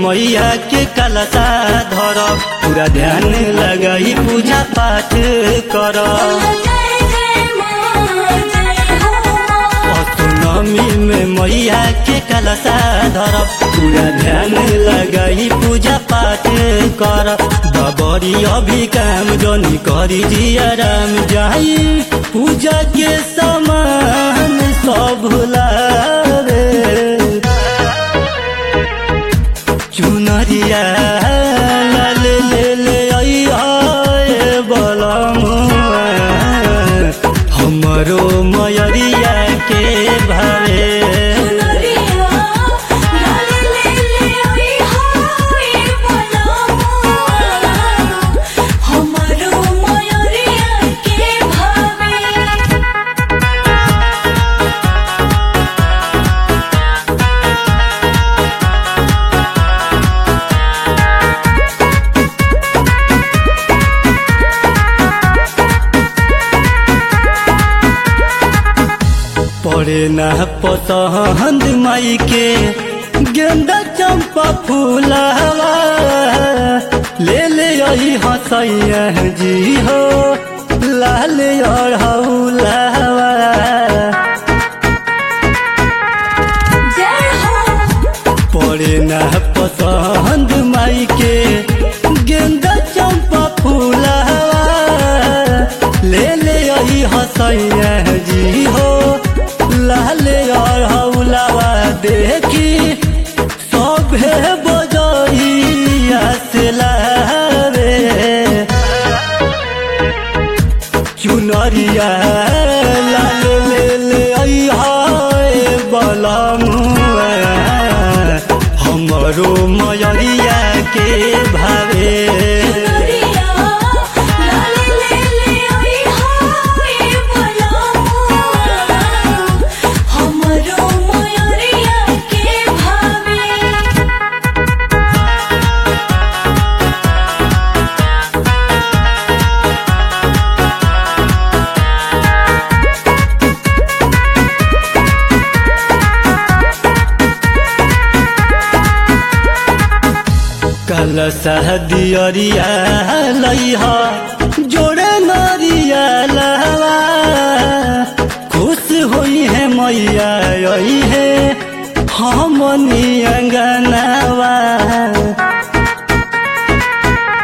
मैया के कलसा धर पूरा ध्यान लगाई पूजा पाठ कर जय जय माँ जय हो माँ अष्टमी में मैया के कलसा धर पूरा ध्यान लगाई पूजा पाठ कर बबरी अभी काम जनी करी जिया राम जाई पूजा के समान सब लावे चुनरिया लाल ले ले आई बलमुआ हमरो मयरिया के भावे सुनरिया लाल ले ले आई हाय बलमुआ हमारो मयूरिया के भावे पड़े ना पसंद माई के गेंदा चंपा फूलवा ले ले आई हसैया जी हो लाल अढ़ौलवा जय हो पड़े ना पसंद माई के गेंदा चंपा फूलवा ले ले आई हसैया जी हो लाल अढ़ौलवा देखी सभे बजैया से लावे चुनरिया लाल ले ले आई हाय बलमुआ हमरो मयरिया के भावे सुनरिया लाल ले ले आई हाय बलमुआ हमारो मयूरिया के भावे कल सहदियरिया लइहा जोड़े नरिया लहवा खुश होई है मैया यही है हमनी अंगनवा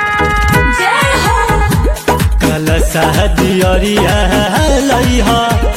जय हो कल सहदियरिया लइहा